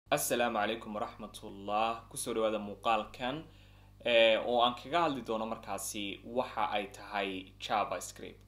assalaamu calaykum waraxmatullah kusoo dhawaada muuqaalkan oo aan kaga hadli doono markaasi waxa ay tahay javascript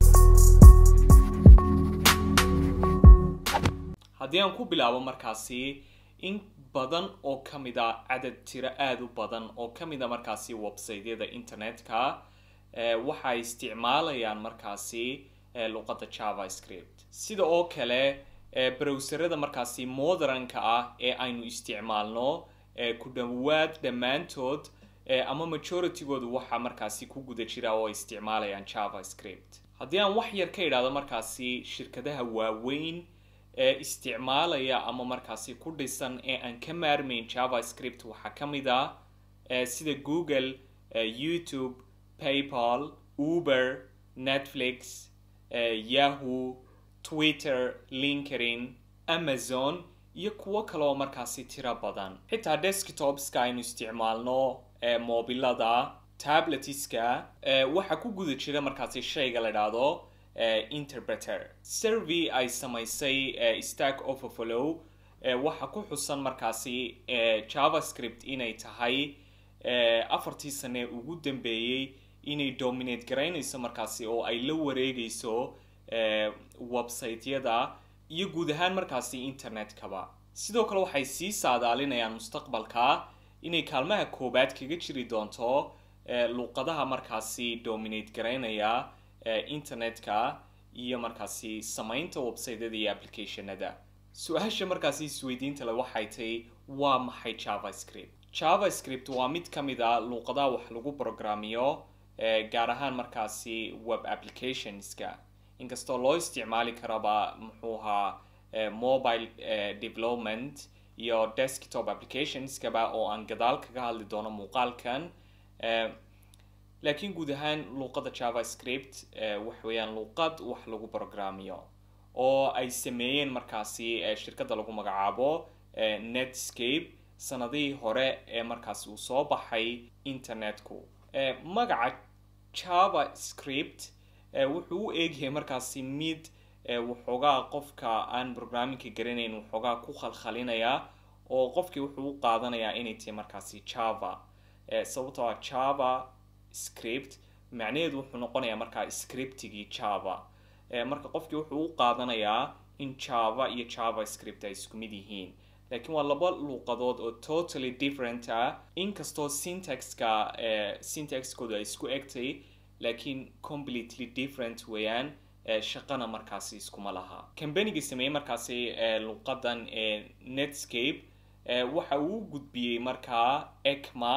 haddii aan ku bilaabo markaasi in badan oo ka mid a cadad tiro aada u badan oo ka mid a markaasi websiteyada internetka waxa ay isticmaalayaan markaasi luqadda javascript sida oo kale browserada markaasi modernka ah ee aynu isticmaalno ku dhawaad dhammaantood ama majoritygoodu waxaa markaasi ku guda jira oo ay isticmaalayaan javascript haddii aan wax yar ka idhaahdo markaasi shirkadaha waaweyn ee isticmaalaya ama markaasi ku dhisan ee aan ka maarmayn javascript waxaa ka mid ah sida google youtube paypal uber netflix yahoo twitter linkedin amazon iyo kuwo kale oo markaasi tiro badan xitaa desktopska aynu isticmaalno mobilada tabletiska waxaa ku guda jira markaasi shayga la idhaahdo interpreter survey ay samaysay stack overflow waxaa ku xusan markaasi javascript inay tahay afartii sane ugu dambeeyey inay dominate garaynayso markaasi oo ay la wareegayso websiteyada iyo guud ahaan markaasi internetkaba sidoo kale waxay sii saadaalinayaan mustaqbalka inay kaalmaha koobaad kaga jiri doonto luuqadaha markaasi dominate garaynaya internetka iyo markaasi samaynta websiteyada iyo applicationada su-aasha markaasi isweydiinta le waxay tahay waa maxay javascript javascript waa mid ka mid a luuqadaha wax lagu programmiyo gaar ahaan markaasi web applicationska inkastoo loo isticmaali karaba muxuu ahaa mobile development iyo desktop applicationskaba oo aan gadaal kaga hadli doono muuqaalkan laakiin guud ahaan luuqadda javascript wax weeyaan luuqad wax lagu programmiyo oo ay sameeyeen markaasi shirkadda lagu magacaabo netscape sanadihii hore ee markaasi uu soo baxay internetku magaca javascript wuxuu u eegyahay markaasi mid waxoogaa qofka aan programmingka garanayn waxoogaa ku khalkhalinaya oo qofkii wuxuu u qaadanayaa inay tahay markaasi java sababtoo ah java script macnaheedu wuxuu noqonayaa markaa scriptigii java marka qofkii wuxuu u qaadanayaa in java iyo javascript ay isku mid yihiin laakiin waa laba luuqadood oo totally different ah inkastoo syntaxka syntaxkooda ay isku egtay laakiin completely different weeyaan shaqana markaasi iskuma laha combanigii sameeyey markaasi luuqadan netscape waxa uu gudbiyey markaa ecma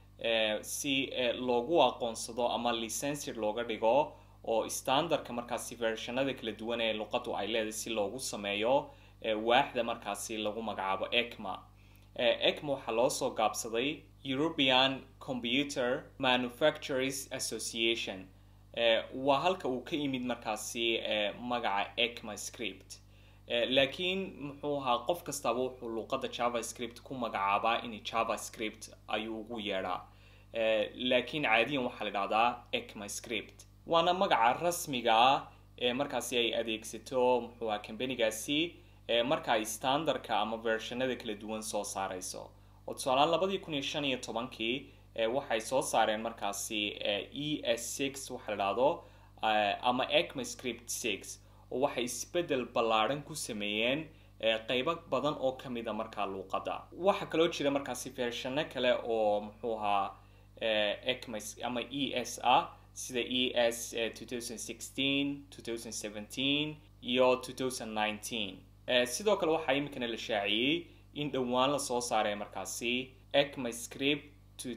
si loogu aqoonsado ama licenser looga dhigo oo standardka markaasi versionada kala duwan ee luuqadu ay leedahay si loogu sameeyo waaxda markaasi lagu magacaabo ecma ecma waxaa loo soo gaabsaday european computer manufacturers association waa halka uu ka yimid markaasi magaca ecma script laakiin muxuu ahaa qof kastaba wuxuu luuqadda javascript ku magacaabaa in javascript ayuu ugu yeedhaa laakiin caadiyan waxaa la idhahdaa ecma script waana magaca rasmiga ah ee markaasi ay adeegsato muxuu ahaa combanigaasi marka ay standardka ama versionada kala duwan soo saareyso oo tusaalaan labadii kun iyo shan iyo tobankii waxay soo saareen markaasi e s six waxa la dhahdo ama ecma script six oo waxay isbedel ballaadhan ku sameeyeen qeybo badan oo ka mid a markaa luuqadda waxaa kaloo jira markaasi versiono kale oo muxuu ahaa ecma ama e s ah sida e s two thousand sixteen two thousand seventeen iyo two thousand nineteen sidoo kale waxaa iminkana la shaaciyey in dhowaan lasoo saaray markaasi ecma script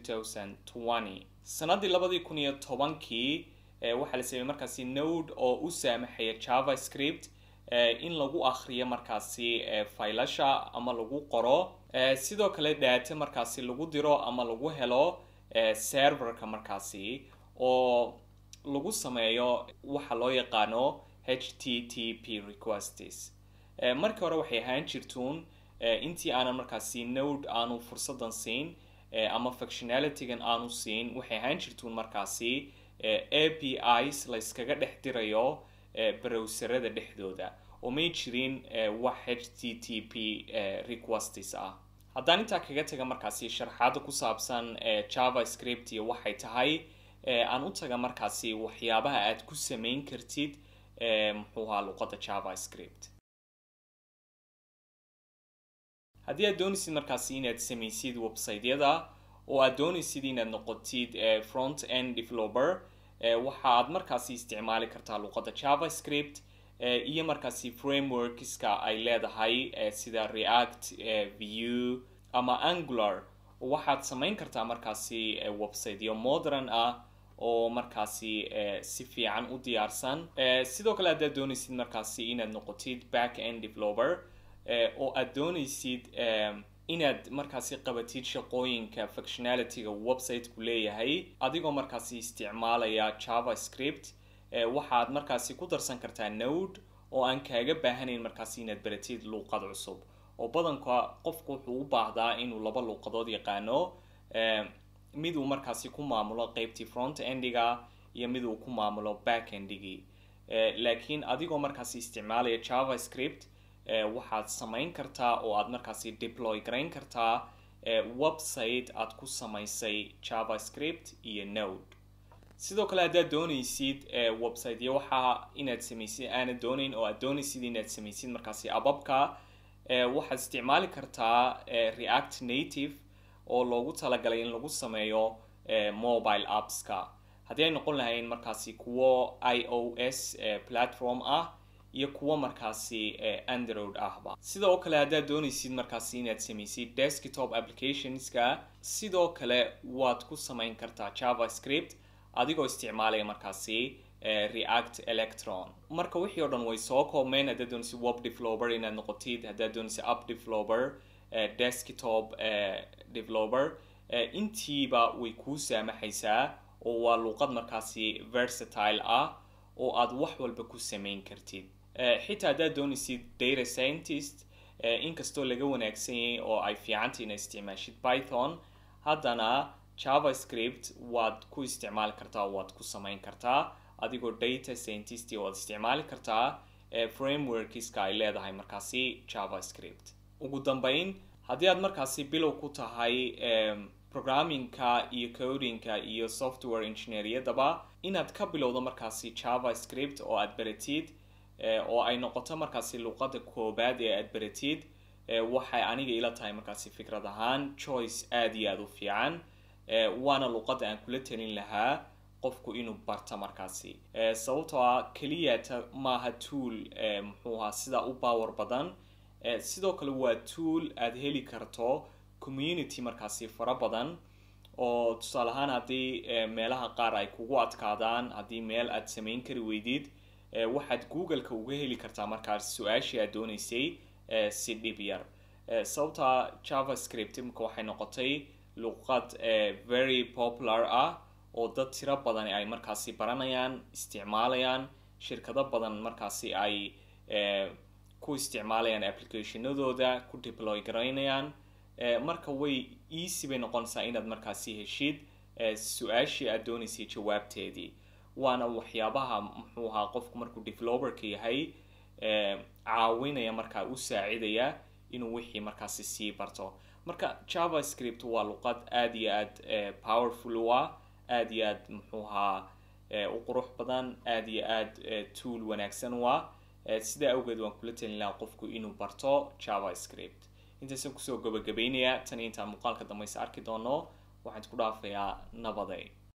sanadii labadii kun iyo tobankii waxaa la sameeyey markaasi node oo u saamaxaya javascript in lagu akriyo markaasi faylasha ama lagu qoro sidoo kale data markaasi lagu diro ama lagu helo serverka markaasi oo lagu sameeyo waxa loo yaqaano h t t p requests markii hore waxay ahaan jirtuun intii aanan markaasi node aanu fursadan siin ama functionalitygan aanu siin waxay ahaan jirtuun markaasi a p is la yskaga dhex dirayo browserada dhexdooda oo may jirin wax h t t p requestis ah haddaan intaa kaga taga markaasi sharxaada ku saabsan javascript iyo waxay tahay aan u taga markaasi waxyaabaha aad ku samayn kartid muxuu ahaa luqadda javascript haddii aad doonaysid markaasi inaad samaysid websiteyada oo aad doonaysid inaad noqotid front end developer waxa aad markaasi isticmaali kartaa luqadda javascript iyo markaasi frameworkska ay leedahay sida react view ama angular waxaad samayn kartaa markaasi websiteyo modern ah oo markaasi si fiican u diyaarsan sidoo kale haddaad doonaysid markaasi inaad noqotid back end developer oo aad doonaysid inaad markaasi qabatid shaqooyinka functionalityga websiteku leeyahay adigoo markaasi isticmaalaya javascript waxaad markaasi ku darsan kartaa node oo aan kaaga baahanayn markaasi inaad baratid luuqad cusub oo badanka qofku wuxuu u baahdaa inuu laba luuqadood yaqaano mid uu markaasi ku maamulo qeybtii front endiga iyo mid uu ku maamulo back endigii laakiin adigoo markaasi isticmaalaya javascript waxaad samayn kartaa oo aad markaasi deploy garayn kartaa website aad ku samaysay javascript iyo node sidoo kale haddaad doonaysid websiteyo waxaa inaad samaysid aanad doonayn oo aad doonaysid inaad samaysid markaasi ababka waxaad isticmaali kartaa react native oo loogu talagalay in lagu sameeyo mobile appska haddii ay noqon lahayn markaasi kuwo i o s platform ah iyo kuwo markaasi android ahba sidoo kale haddaad doonaysid markaasi inaad samaysid desktop applicationska sidoo kale waad ku samayn kartaa javascript adigoo isticmaalaya markaasi react electron marka wixii o dhan way soo koobmeen haddaad doonaysid web developer inaad noqotid haddaad doonaysid app developer desktop developer intiiba way kuu saamaxaysaa oo waa luuqad markaasi versatile ah oo aad wax walba ku samayn kartid xitaa haddaad doonaysid data scientist inkastoo laga wanaagsan yahay oo ay fiicantay inaad isticmaashid python haddana javascript waad ku isticmaali kartaa waad ku samayn kartaa adigoo data scientist waad isticmaali kartaa frameworkska ay leedahay markaasi javascript ugu dambeyn haddii aad markaasi bilow ku tahay programmingka iyo codingka iyo software engineeryadaba inaad ka bilowdo markaasi javascript oo aad baratid oo ay noqoto markaasi luuqadda koobaad ee aad baratid waxay aniga ila tahay markaasi fikrad ahaan choice aada iyo aada u fiican waana luuqadda aan kula talin lahaa qofku inuu barta markaasi sababtoo ah keliyata maaha tool muxuu ahaa sidaa u power badan sidoo kale waa tool aada heli karto community markaasi fara badan oo tusaale ahaan haddii meelaha qaar ay kugu adkaadaan haddii meel aad samayn kari weydid waxaad google-ka uga heli kartaa markaas su-aashii aad doonaysay si dhib yar sababta javascript imika waxay noqotay luqad very popular ah oo dad tiro badan ay markaasi baranayaan isticmaalayaan shirkado badan markaasi ay ku isticmaalayaan applicationadooda ku deploy garaynayaan marka way easy bay noqonaysaa inaad markaasi heshid su-aashii aad doonaysay jawaabteedii waana waxyaabaha muxuu ahaa qofku markuu developerka yahay caawinaya markaa u saacidaya inuu wixii markaasi sii barto marka javascript waa luqad aada iyo aada powerful u ah aada iyo aada muxuu ahaa u qurux badan aada iyo aada tool wanaagsan u ah sidaa awgeed waan kula talin lahaa qofku inuu barto javascript intaasaan kusoo gabagabaynayaa tan intaan muuqaalka dambayse arki doono waxaan isku dhaafayaa nabaday